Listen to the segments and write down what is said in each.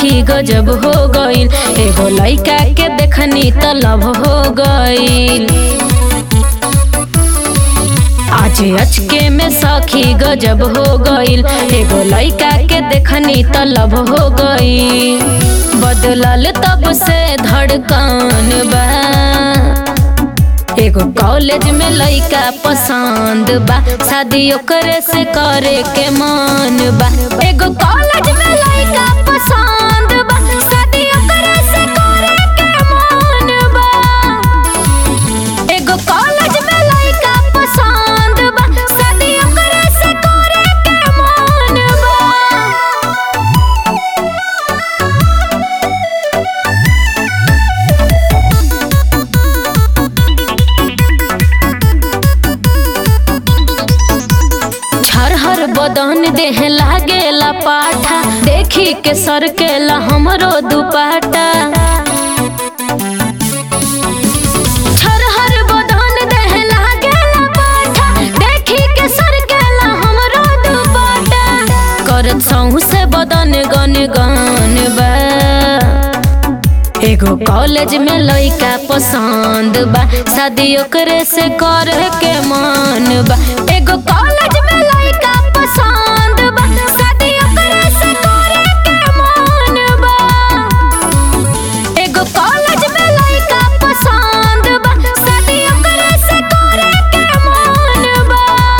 सखी गजब हो गईल एगो लइका के देखनी त लव हो गईल आज अचके में सखी गजब हो गईल एगो लइका के देखनी त लव हो गईल बदलल तब से धड़कन बा एगो कॉलेज में लइका पसंद बा शादी ओकरे से करे के मन बा एगो कॉलेज में लइका पसंद बा शादी ओकरे से करे के मन बा एगो कॉलेज में लइका पसंद बा शादी ओकरे से करे के मन बा हर बदन देह लागेला पाठा देखी के सरकेला हमरो दुपाटा हर बदन देह लागेला पाठा देखी के सरकेला हमरो दुपाटा करत सहू से बदन गन गन बा एगो कॉलेज में लइका पसंद बा शादी ओकरे से करे के मन बा एगो कॉलेज में लइका पसंद बा शादी ओकरे से करे के मन बा एगो कॉलेज में लइका पसंद बा शादी ओकरे से करे के मन बा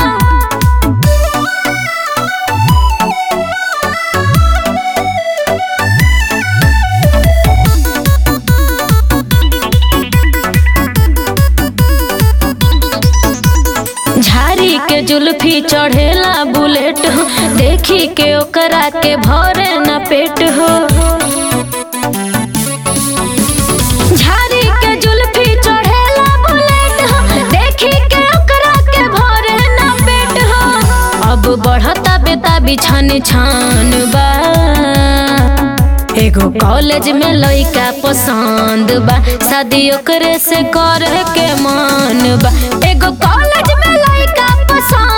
झारी के जुल्फी चढ़ेला बुलेट हो देखी के ओकरा के भरे न पेट हो झारी के जुल्फी चढ़ेला बुलेट हो देखी के ओकरा के भरे न पेट हो अब बढ़ता बेता बिछन छान बा एगो कॉलेज में लइका पसंद बा शादी ओकरे से करे के मन बा एगो कॉलेज में लइका पसंद